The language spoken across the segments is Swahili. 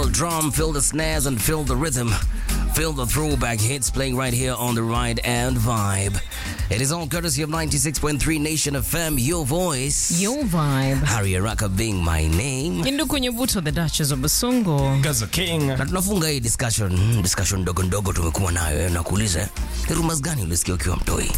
the drum, feel the snares, and feel the rhythm. Feel the throwback hits playing right here on the Ride and Vibe. It is all courtesy of 96.3 Nation FM, your voice. Your vibe. Harry Araka being my name. Indu kwenye buto the Duchess of Basongo. Gaza King. Na tunafunga hii discussion, mm, discussion ndogo ndogo tumekuwa nayo. eh, Nakuuliza, eh, ni rumors gani ulisikia ukiwa mtoi?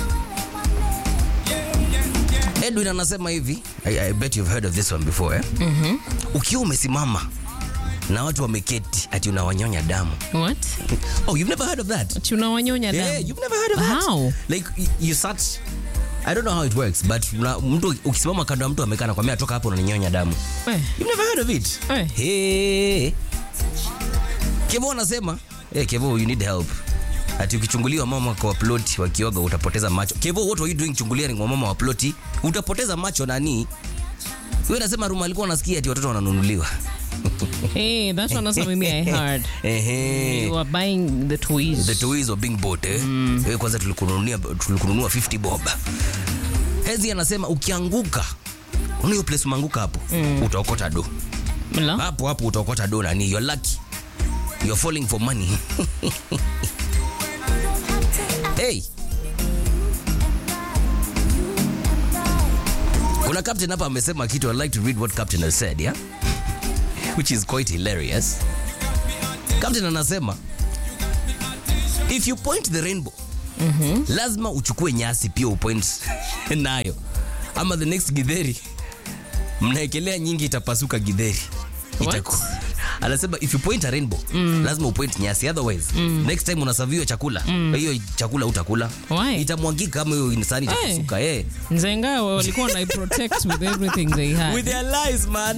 Edwin anasema hivi, I, I bet you've heard of this one before eh? mm Ukiwa umesimama na watu wameketi ati unawanyonya damu. What? Oh, you've never heard of that? Tunawanyonya Yeah, damu. you've never heard of that? How? Like y- you sat I don't know how it works, but una, mtu ukisimama kando ya mtu amekaa na kwambia toka hapo unaninyonya damu. Eh, You've never heard of it? eh. Hey. Kevo anasema, hey, Kevo you need help. Ati ukichunguliwa mama kwa ploti wakioga utapoteza macho. Kevo what were you doing chungulia kwa mama wa ploti? Utapoteza macho nani? Wewe unasema Ruma alikuwa anasikia ati watoto wananunuliwa. Hey, that's one also maybe I heard. Ehe. You are buying the toys. The toys were being bought eh. Wewe kwanza tulikununia tulikununua 50 bob. Hezi anasema ukianguka Unaona hiyo place umeanguka hapo utaokota do. Mla? Hapo hapo utaokota do nani? You're lucky. You're falling for money. hey. Kuna captain hapa amesema kitu I'd like to read what captain has said, yeah? Which is quite hilarious. Captain anasema if you point the rainbow lazima uchukue nyasi pia upoint nayo ama the next gidheri mnaekelea nyingi itapasuka gidheri What? Itaku- anasema if you point a rainbow lazima upoint nyasi otherwise next time unasaviwa chakula hiyo chakula utakula Why? itamwagika kama hiyo insani Hey. itapasuka eh Nzenga walikuwa na protect with everything they had. with their lies man